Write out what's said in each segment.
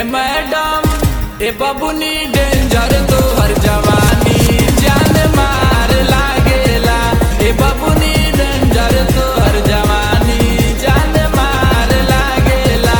ए madam ए बबुनी danger तो हर जवानी जान मार लागेला ए बबुनी डेंजर तो हर जवानी जान मार लागेला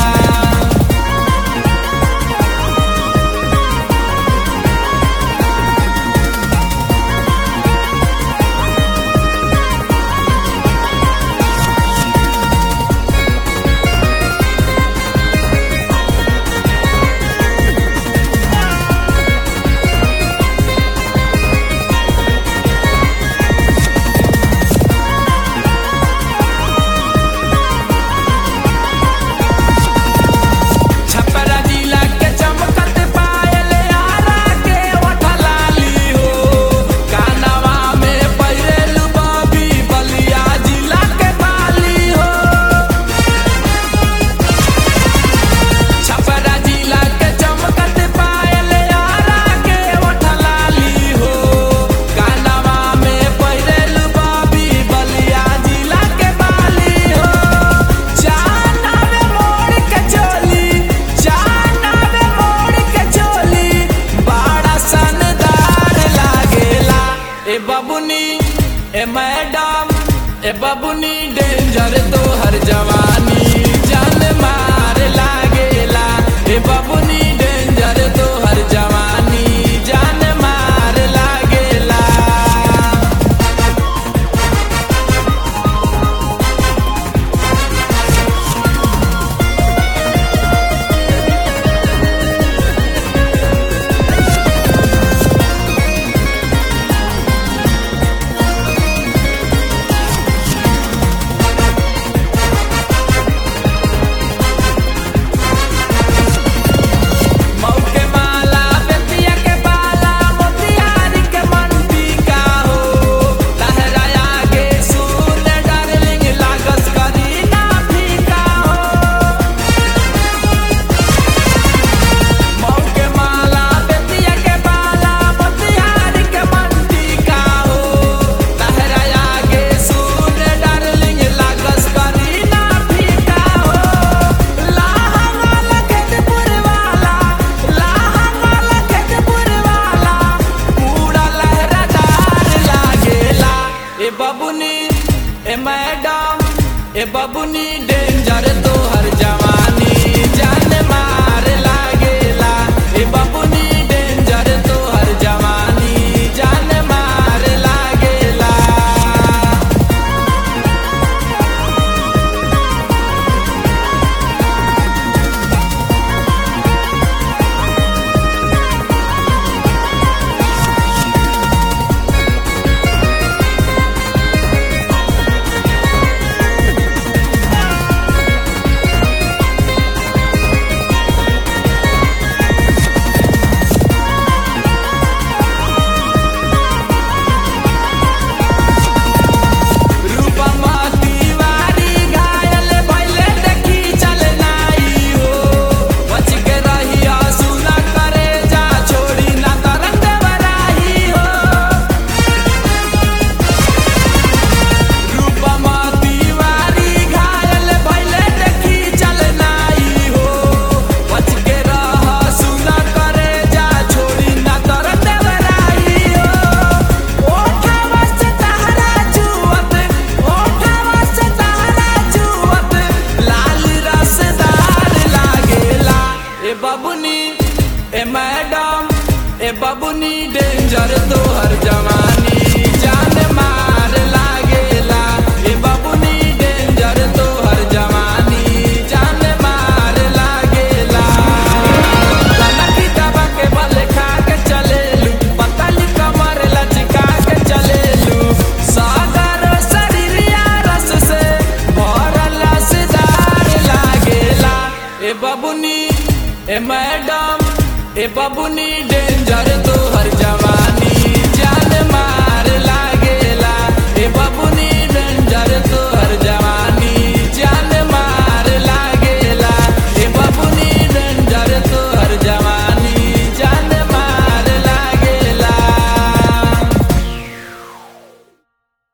छपरा जिला के चमकत पायल आरा के ओठलाली हो कानवा में पहिरेल बबी बलिया जिला के बाली हो छपरा जिला के चमकत पायल आरा के ओठलाली हो कानवा में पहिरेल बबी बलिया जिला के बाली हो चांदा में मोड़ के चोली चांदा में मोड़ के चोली बड़ा सनदार लागेला ए बबुनी ए मैडम ए बबुनी डेंजर तो हर जवानी जान मार लागेला ए बबुनी डेंजर तो हर जवानी जान मार लागेला मऊ के माला बेतिया के बाला मोतिहारी के मंडी का हो लहराया के सुन डार्लिंग लागस करी ना फीका हो मऊ के माला बेतिया के बाला मोतिहारी के मंडी का हो लहराया के सुन डार्लिंग लागस करी ना फीका हो लाहंगा लगत पुरवाला लाहंगा लगत पुरवाला पूरा लहरादार लागेला ए बबुनी ए मैडम ए बबुनी डेंजर तो हर जवानी जान मार लागेला ए बबुनी डेंजर तो हर जवानी जान मार लागेला रूपमा तिवारी घायल भइले देखी चल नाई हो बच के रहिया सुना करे जा छोड़ी ना तरंग बराही हो रूपमा तिवारी घायल भइले देखी चल नाई हो बच के रह सुना करे जा छोड़ी ना तरंग बराही हो ओठवा से तहरा जुवत ओठवा से तहरा जुवत लाल रसदार लागेला ए बबुनी ए मैडम ए बबुनी डेंजर तो हर जवानी जान मार लागेला ए बबुनी डेंजर तो हर जवानी जान मार लागेला ललकी दबा के बल खा के चलेलू पतली कमर लचका के चलेलू सागर शरीरिया रस से भरल रसदार लागेला ए बबुनी ए मैडम ए बबुनी डेंजर तो